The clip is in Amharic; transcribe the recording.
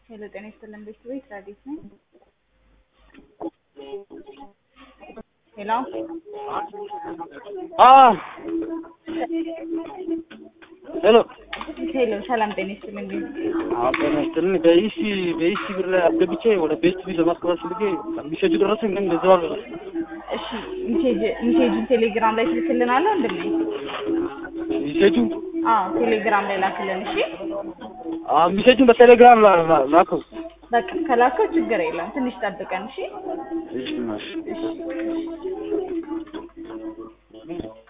ሄሎ ጤና ይስጥልን ቤት ረዲት ነኝ። ሄሎ ሄሎ ሄሎ ሰላም ጤና ይስጥልን ቤት ጤና ይስጥልን። በኢሲ በኢሲ ብር ላይ አስገብቼ ወደ ቤት ቢል ለማስገባት ፈልጌ ሚሴጁ ደረሰኝ፣ ግን እንደዛው አልደረሰም። እሺ ሚሴጅ ሚሴጅን ቴሌግራም ላይ ትልክልናለህ ወንድሜ? ሚሴጁ አዎ ቴሌግራም ላይ ላክልን። እሺ ሚሴጁን በቴሌግራም ላ- ላ- ላከው። በቃ ከላከው ችግር የለም ትንሽ ጠብቀን። እሺ እሺ ማሽ እሺ